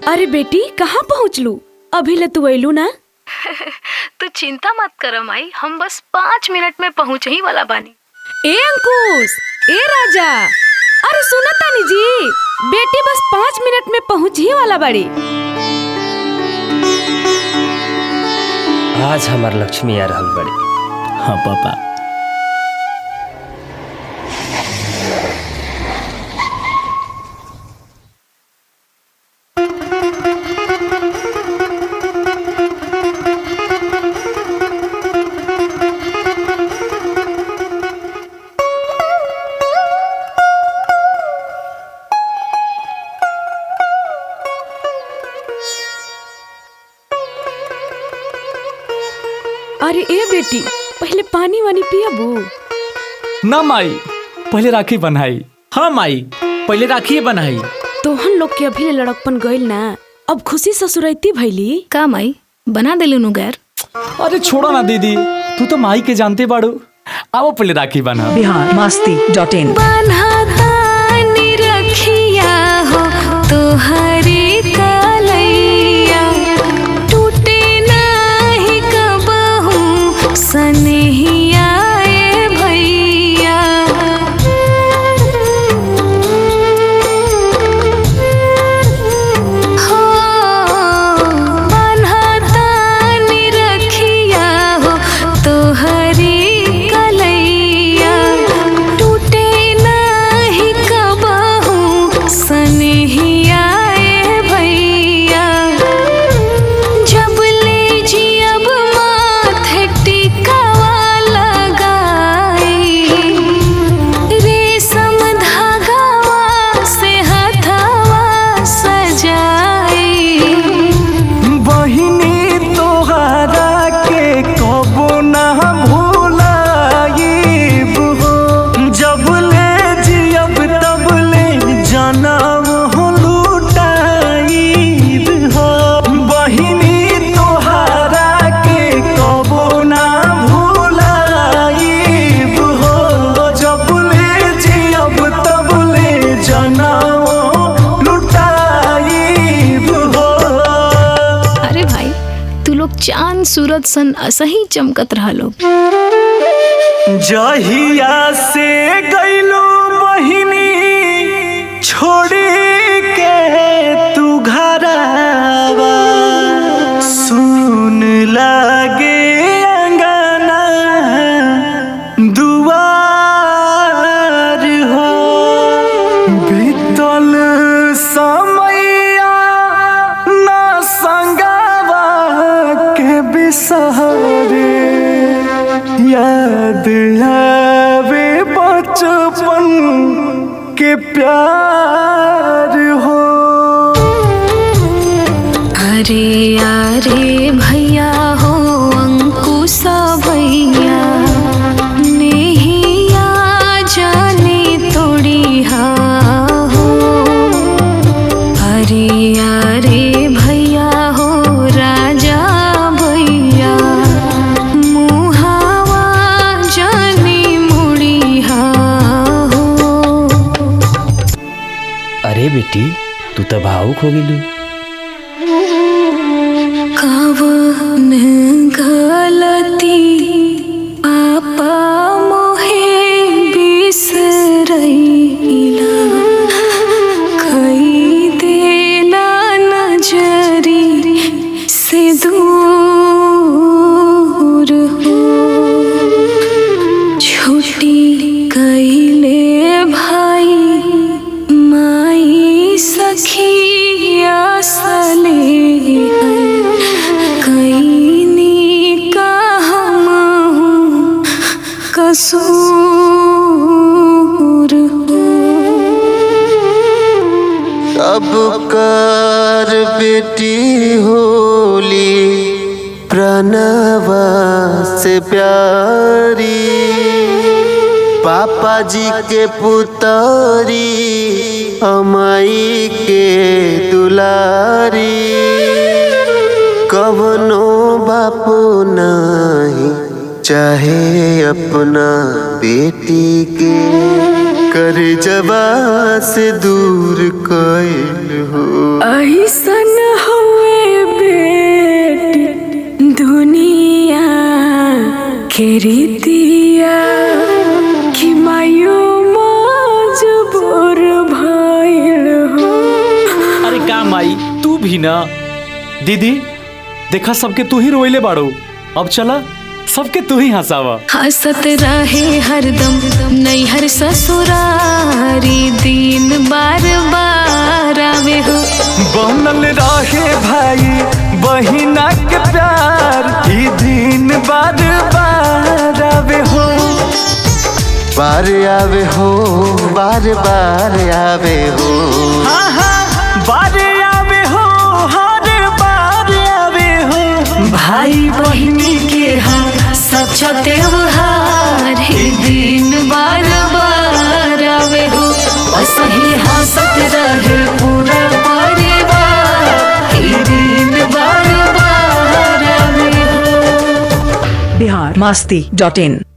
अरे बेटी कहाँ पहुँचलू अभी ले तू अयलू ना तू चिंता मत कर माई हम बस पाँच मिनट में पहुँच ही वाला बानी ए अंकुश ए राजा अरे सुना तानी जी बेटी बस पाँच मिनट में पहुँच ही वाला बड़ी आज हमार लक्ष्मी आ रहल बड़ी हाँ पापा अरे ए बेटी पहले पानी वानी पियबू ना माई पहले राखी बनाई हाँ माई पहले राखी बनाई तोहन लोग के अभी ले लड़कपन गइल ना अब खुशी ससुरैती भैली का माई बना दिलू नु गैर अरे छोड़ो ना दीदी तू तो माई के जानते बाड़ू आओ पहले राखी बना बिहार मस्ती डॉट इन रखिया हो तोहरी कलैया टूटे नाही कबहू सनहिया ए भैया हो बन्हतानी रखिया हो तोहरी कलैया टूटे नाही कबहू सनहिया ए भैया जब ले जियब माथे टिकावा लगाई रेशम धागावा से हथवा सजाई बहिनी तोहरा के कबो ना भूलाइब हो जब ले जियब तब ले जनम हो लुटाइब हो बहिनी तोहरा के कबो ना भूलाइब हो जब ले जियब तब ले जनम लुटाइब हो अरे भाई तू लोग चांद सूरज सन असही चमकत रहा लोग जहिया से गईलो बहिनी छोड़ी के तू घरवा सुन लागे अंगना दुआर हो बीतल समैया ना संगवा के बिसहरे याद आवे बचपन के प्यार हो अरे अरे भैया हो अंकुशा भैया नेहिया जाने तोड़ी हा हो अरे अरे भैया हो राजा भैया मुहावा जाने मुड़ी हा हो अरे बेटी तू तो भावुक हो गेलू कवन गलती पापा मोहे बिसरैला कई देला नजरी से दूर हो छुट्टी कैले भाई माई सखिया सले कैनी का हम कसूर हो अब कर बेटी होली प्रणवा से प्यारी पापा जी के पुतरी अमाई के दुलारी कवनो बापू नहीं चाहे अपना बेटी के कर जबा से दूर कैल हो ऐसन के रीतिया कि मायो मजबूर भइल हो अरे का माई तू भी ना दीदी देखा सबके तू ही रोइले बाड़ो अब चला सबके तू ही हंसावा हंसत रहे हरदम नैहर ससुरारी दिन बार बार आवे हो बनल रहे भाई बहिना के प्यार ई दिन बार बार आवे हो बार आवे हो बार बार आवे हो हाँ हाँ बार आवे हो हर बार आवे हो भाई बहिनी के हम सच्चा त्योहार ही दिन बार बार आवे हो असही हंसत रहे पूरा परिवार ही दिन बार बार आवे हो बिहार मस्ती डॉट इन